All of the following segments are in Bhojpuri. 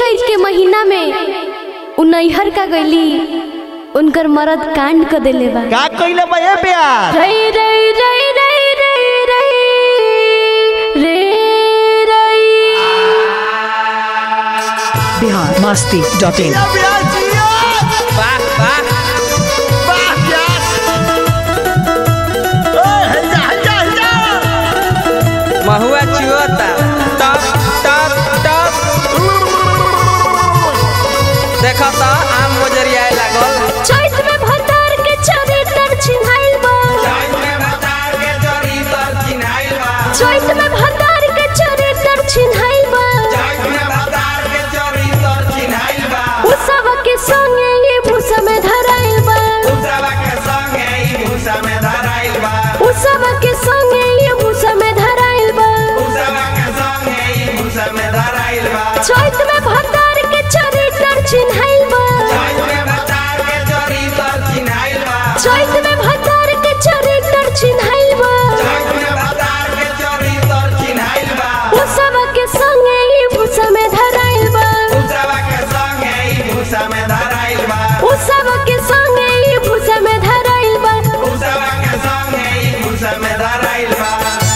चैत के महीना में उ नैहर का गईली उनकर मरद कांड क देले बा का कइले बा ए प्यार रई रई रई रई रई रई रे रई बिहार मस्ती डॉट इन प्यार जियो वाह वाह वाह प्यार ओए हैया हैया हैया महुआ चुअता टप टप टप देखो तो आम मोजरियाए लागल चैत में भतार के चरित्र छिनाइल बा चैत में भतार के चरित्र छिनाइल बा उसवा के संगे ये भूसा में धराइल बा उसवा के संगे ये भूसा में धराइल बा चैत में भतार के चरित्र छिनाइल बा चैत में भतार के चरित्र छिनाइल बा उसवा के संगे ये भूसा में धराइल बा उसवा के संगे ये भूसा में धराइल बा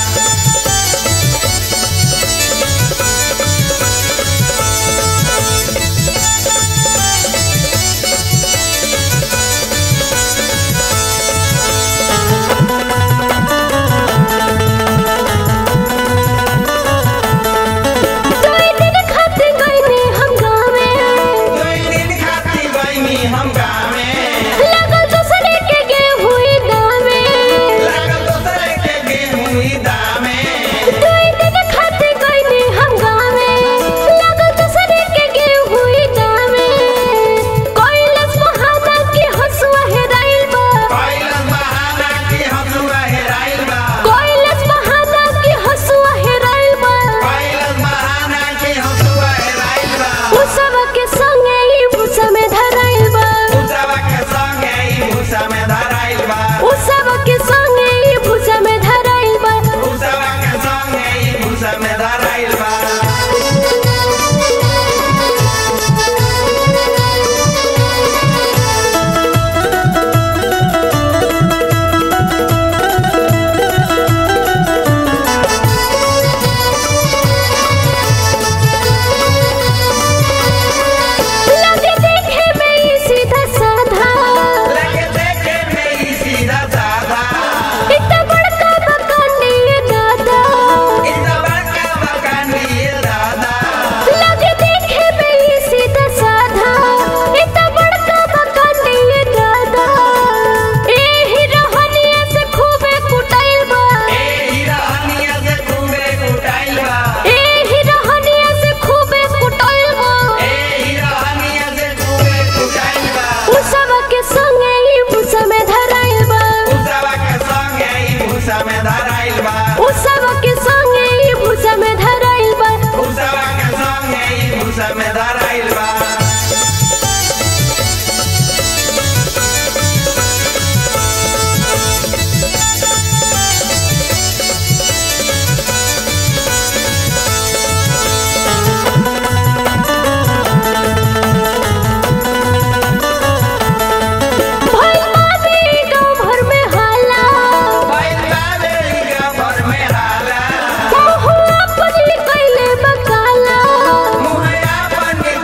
दुई दिन खातिर गइनी हम गावे लगल दूसरे के गेहूं दामे दुई दिन खातिर गइनी हम गावे लगल दूसरे के गेहूं दामे कैलाश बहाना के हंसुआ हेराइल बा कैलाश बहाना के हंसुआ हेराइल बा उसवा के संगे ई भूसा में धराइल बा उसवा के संगे ई भूसा में धराइल बा लगे देखे में ई सीधा साधा इतना बड़का मकान ये दादा लगे देखे में ई सीधा साधा इतना बड़का मकान ये दादा एही रहनिया से खूबे कुटाइल बा एही रहनिया से खूबे कुटाइल बा उसवा के संगे ई भूसा में धराइल बा उसवा के संगे ई भूसा में धराइल बा भइल बाबे गाँव भर में हाला महुआ पजली कैले बकाला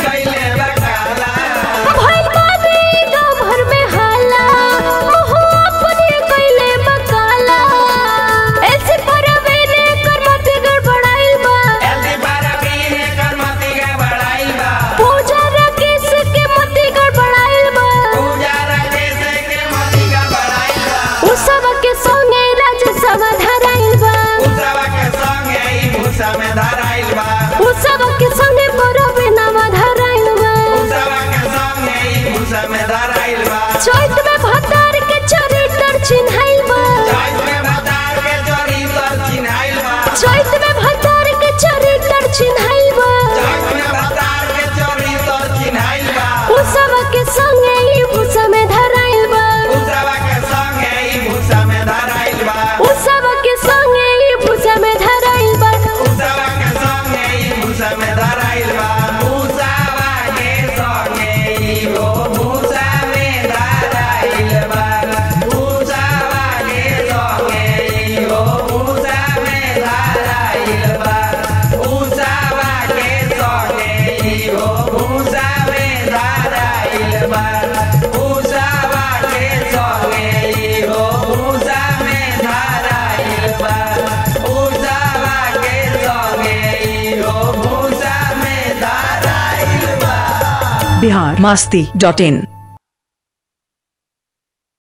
बिहार मस्ती डॉट इन